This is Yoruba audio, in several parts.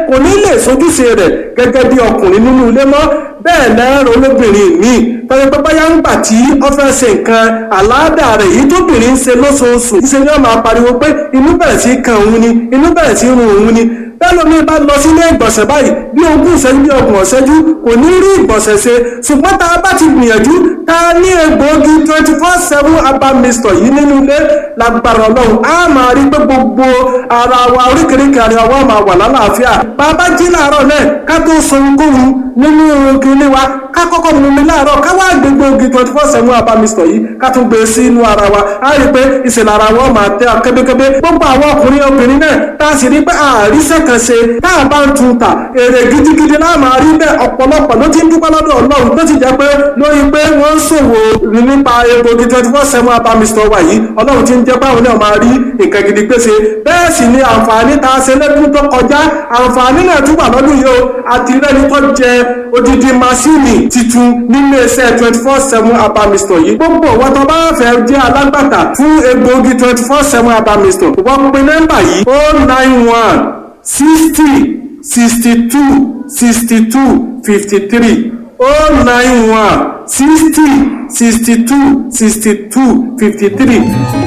kò ní lè sojúṣe rẹ̀ gẹ́gẹ́ bí ọkùnrin nínú ilé mọ́ bẹ́ẹ̀ lẹ́rọ olóbìnrin míì tọ́jú pé báyà ń gbà tí ó fẹ́ ṣe nǹkan àláàdà rẹ̀ yìí tóbìnrin ń ṣe lóṣooṣù ṣe ni wọ́n máa pariwo pé inú bẹ̀rẹ̀ sí kan òun ni inú bẹ̀rẹ̀ sí run òun ni bẹ́ẹ̀ lómi bá lọ sílé ìgbọ̀nsẹ̀ báyìí bí ogún ìṣẹ́jú bí ọgbọ̀n ìṣẹ́jú kò ní rí ìgbọ̀nsẹ̀ ṣe ṣùgbọ́n tá a bá ti gbìyànjú tá a ní egbòogi twenty four seven herbal mixture yìí nínú ilé lágbára ọlọ́run á máa rí pé gbogbo ara wa oríkèéríkèé ara wa máa wà lálàáfíà bàbá jí láàárọ̀ náà ká tó sọ ohunkóhun nínú kinní wa ká kọ́kọ́ mú mi láàárọ̀ ká wá gbé gbòógì twenty four seven herbal mixture yìí ká tún gbé sí inú ara wa á rí pé ìṣẹ̀lẹ̀ ara wa máa tẹ́ kébékébé gbogbo àwọn ọkùnrin obìnrin náà tá a sì rí pé àríṣẹ́ kan ṣe tá a bá ń tun ta èrè gidigidi náà máa rí bẹ́ẹ̀ ọ̀pọ̀lọpọ̀ ló ti ń dúpẹ́ lọ́dọ̀ ọlọ́run tó ti jẹ́ pé lórí pé wọ́n ń ṣòwò nípa egbògi twenty four seven herbal mixture wa yìí ọlọ́run ti ń jẹ́ báwọn náà máa rí nǹkan gidi pèsè bẹ́ẹ̀ sì ni àǹfààní tá a ṣe lẹ́dún tó kọjá àǹfààní náà tún wà lọ́dún yìí o àti rẹ́ni tó jẹ odidi masini titun nínú iṣẹ́ twenty four seven herbal mixture yìí gbogbo wọn tó bá fẹ́ jẹ́ alágbàtà fún egbògi twenty four seven herbal mixture wọ́n pe nọ́mbà yìí o nine one sixty sixty two sixty two fifty three o nine one sixty sixty two sixty two fifty three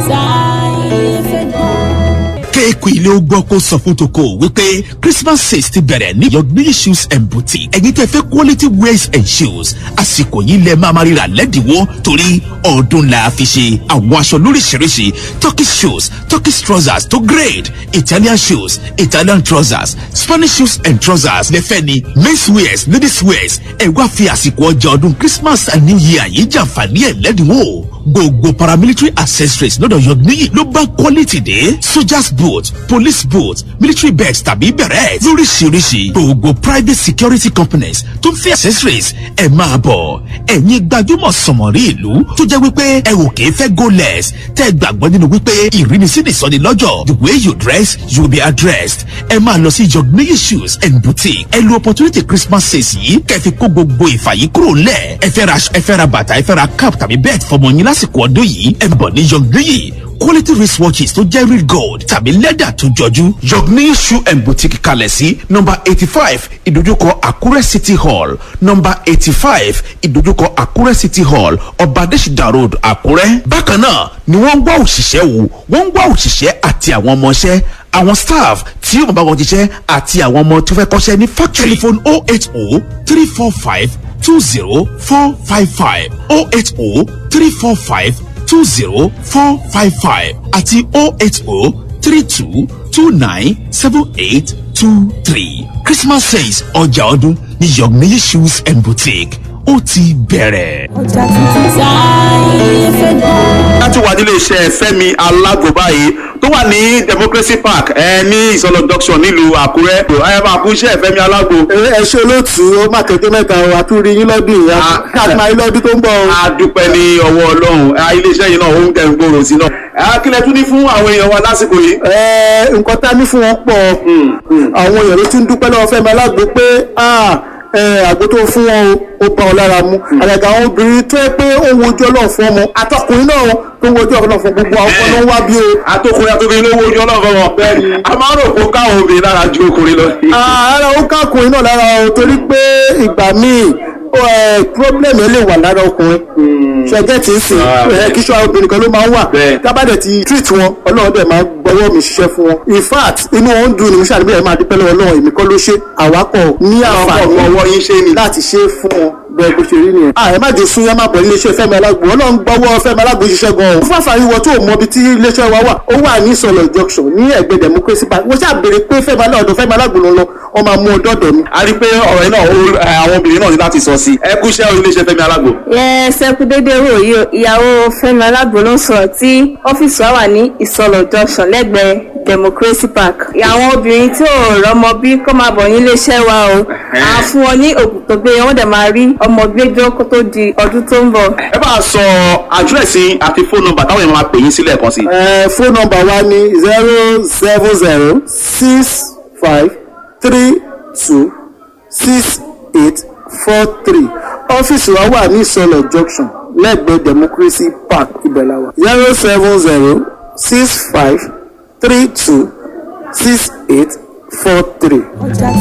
kéèkù ilé ó gbọ́ kó sọ fún toko wípé christmas sales ti bẹ̀rẹ̀ ní yọ̀gbìn shoes and boutique ẹ̀yin tẹ́ fẹ́ quality wears and shoes àsìkò yìí lẹ máa ma ríra lẹ́dínwó torí ọdún la fi ṣe àwọn aṣọ lóríṣiríṣi turkish shoes turkish trousers to grade italian shoes italian trousers spanish shoes and trousers lẹ́fẹ́ ni men's wears ladies wears ẹ̀ wá fi àsìkò ọjà ọdún christmas and new year yìí jàǹfààní ẹ̀ lẹ́dínwó gbogbo paramilitary accessories lọ́dọ̀ yọ̀gbìn ló bá quality dé soldiers boot police boot military bags tàbí bẹ̀rẹ̀ lóríṣiríṣi gbogbo private security companies tó ń fi accessories ẹ̀ máa bọ̀ ẹ̀yin gbajúmọ̀ sọ̀mọ̀rí ìlú tó jẹ́ wípé ẹ ò kìí fẹ́ go less tẹ́ ẹ gbàgbọ́ nínú wípé ìrínisí ni sọ́ni lọ́jọ́ the way you dress you will be addressed ẹ máa lọ sí yọ̀gbìn shoes and boutique ẹ lo opportunity christmas sales yìí kẹfì kó gbogbo ìfàyí kúrò lẹ̀ ẹ fẹ́ ra ẹ fẹ́ ra bàtà ẹ fẹ́ ra cap tàbí bẹ́ẹ̀ fọmọ yín lásìkò ọdún yìí ẹ bọ̀ ní yọ̀gbìn quality wristwatches tó jẹ́ real gold tàbí lẹ́dà tó jọjú. yọ̀gbìn shoe and boutique kalẹ̀ sí nọmba eighty five ìdójúkọ àkúrẹ́ city hall nọmba eighty five ìdójúkọ àkúrẹ́ city hall ọba adésìdá road àkúrẹ́. bákan náà ni wọ́n ń wá òṣìṣẹ́ wò wọ́n ń wá òṣìṣẹ́ àti àwọn ọmọọṣẹ́ àwọn staff tí yóò bá wọn jíṣẹ́ àti àwọn ọmọ tó fẹ́ kọ́ṣẹ́ ní factory. telephone oh eight oh three four five two zero four five five oh eight oh three four five two zero four five five àti oh eight oh three two two nine seven eight two three christmas sales ọjà ọdún ní yọ̀gbìn shoes and boutique ó ti bẹ̀rẹ̀. ọjà tuntun táyé fẹ́ gbọ́. láti wà nílé iṣẹ́ fẹ́mi alágbo báyìí tó wà ní democracy park ẹ ní ìsọlọ junction nílùú àkúrẹ́ ẹ máa kú iṣẹ́ fẹ́mi alágbo. ẹ ṣe olóòtú ó má kékeré mẹ́ta o àtúrí yín lọ́dún yìí káàkiri máa yín lọ́dún tó ń bọ̀ o. a dúpẹ́ ní ọwọ́ ọlọ́run ẹ, iléeṣẹ́ yìí náà ó ń tẹ̀ ń gbòòrò sí náà. ẹ, kí lẹ tún ní fún àwọn èèyàn wa lásìkò yìí. ẹ nǹkan tá a ní fún wọn pọ̀ àwọn èèyàn ló ti ń dúpẹ́ lọ́wọ́ fẹ́mi alágbo pé ah, ẹ, àgbo tó fún wọn o ó bá wọn lára mu àgàgà àwọn obìnrin tó yẹ pé ó ń wojú ọlọ́run fún ọmọ àtọkùnrin náà tó ń wojú ọlọ́run fún gbogbo àwọn ọmọ ló ń wá bí o. àtòkùnrin àtòkùnrin ló wojú ọlọ́run wọn. Bẹ́ẹ̀ni. a máa ń rò pé káwọn obìnrin lára ju ọkùnrin lọ. ara ó kákùnrin náà lára o torí pé ìgbà míì ẹ, problem ẹ lè wà lára ọkùnrin ṣẹgẹ tí ń sìn Ah, ẹ, kí ṣọ́ obìnrin kan ló máa ń wà Bẹ́ẹ̀. tábàdẹ̀ ti treat wọn ọlọ́run dẹ̀ máa gbọ́wọ́ mi ṣiṣẹ́ fún wọn in fact inú wọn ń dùn ní musa àdúgbò yẹn máa dúpẹ́ lọ́wọ́ ọlọ́run èmi kọ́ ló ṣe àwákọ̀ ní àǹfààní ọkọ̀ ọwọ́ yín ṣe ni. láti ṣe é fún wọn bẹ́ẹ̀ bó ṣe rí nìyẹn. ààrẹ má jò sún yá má bọ̀ níléeṣẹ́ fẹ́mi alágbo ọlọ́run gbọ́wọ́ fẹ́mi alágbo ṣiṣẹ́ gan-an. fún àǹfààní wọ tó mọ ibi tí iléeṣẹ́ wa wà ó wà ní ìsọ̀lọ̀ junction ní ẹ̀gbẹ́ democracy park wọ́n ṣàbẹ̀rẹ̀ pé fẹ́mi alágbo fẹ́mi alágbo ló ń lọ wọ́n máa mú ọ dọ́dọ̀ mi. a rí i pé ọ̀rọ̀ yìí náà ó- ẹ, àwọn obìnrin náà ní láti sọ sí i. ẹ kú iṣẹ́ iléeṣẹ́ fẹ́mi alágbo. yẹ sẹkú dédé wò yìí o ìyàwó fẹmi alágbo ló ń sọrọ tí ọfíìsì wa wà ní ìsọlọ junction lẹgbẹẹ democracy park àwọn obìnrin tí ò rọmọ bí kọ́ máa bọ̀ níléeṣẹ́ wa o à fún wọn ní òògùn tó gbé wọn dẹ̀ máa rí ọmọ gbẹjọ́ kó tó di ọdún tó ń bọ̀. ẹ bá a sọ àdírẹ́sì àti fóònù nọ́mbà táwọn èèyàn máa pè yín sílẹ̀ kan sí. ẹ fóònù nọ́mbà wa ní zero seven zero six five three two six eight four three ọ́fíìsì wa wà ní ìsọlọ̀ junction lẹ́gbẹ̀ẹ́ democracy park ibẹ̀láwa zero seven zero six five three two six eight four three.